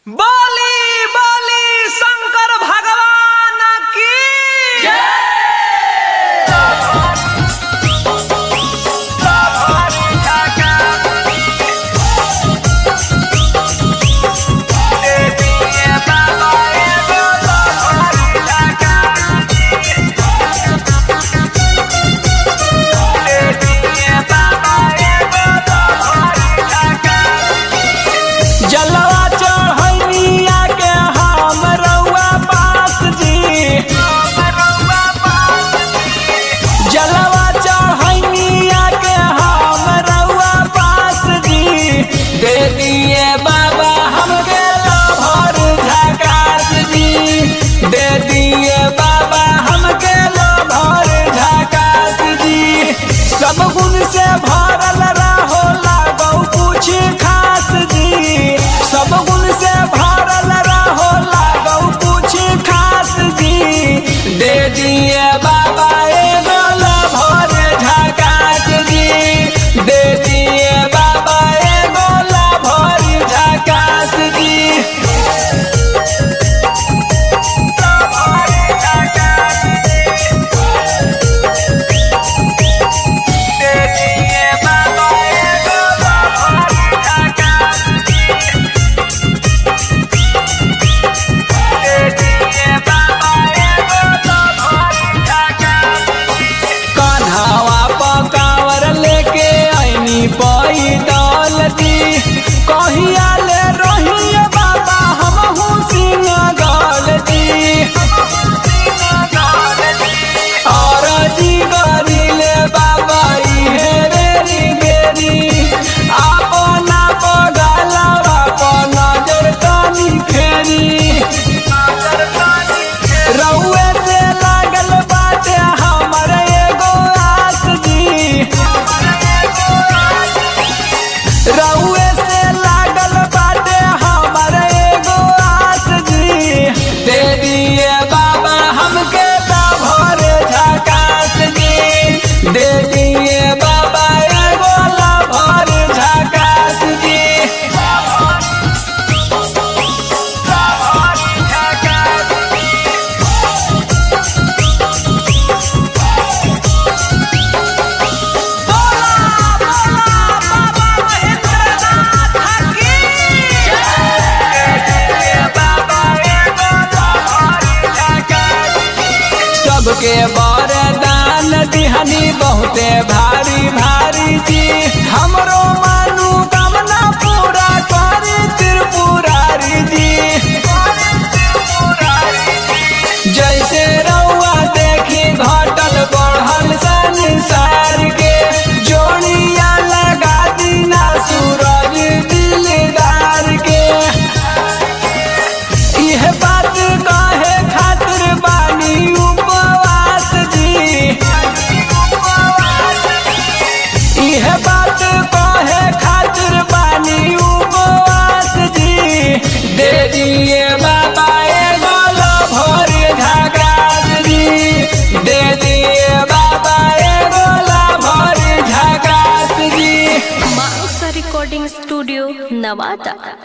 बोली बोली शंकर भगवान की जलवा चढ़ैया के हम रउआ पास जी जलवा चढ़ैया के हम रउआ पास जी दे दिए बाबा हमके लभर झकास जी दे दिए बाबा हमके लभर झकास जी सब गुण से भरल रहो लागौ कुछ खास जी सब गुण से भरल रहो लागौ कुछ खास जी दे दिए बाबा एगो लभर झकास जी दे दिए बाबा एगो लभर झकास जी कान्हावा पकावर लेके ऐनी पैदल दी कहिया ले रहिए बाबा हमहू सिंह गल दी और जी गरिले बाबा इहे बेरी बेरी अपना पगलवा पर नजर तनी फेरी रउए से लागल बाटे हमर एगो आस जी रउए से लागल बाटे हमर एगो आस जी दे दिए बाबा हमके लभर झकास जी दे दिए बाबा एगो लभर झकास जी सबके वरदान दिहनी बहुते भारी भारी जी हमरो मानू कामना पूरा करे त्रिपुरारी जी जैसे रउआ देखी घटल बढ़ल संसार के जोड़िया लगा दीना सूरज दिलदार के इह बात कहे खातिर बानी उपवास जी इह बात कहे खातिर बानी उपवास जी दे दिए बाबा एगो लभर झकास जी दे दिए बाबा एगो लभर झकास जी माउसा रिकॉर्डिंग स्टूडियो नवादा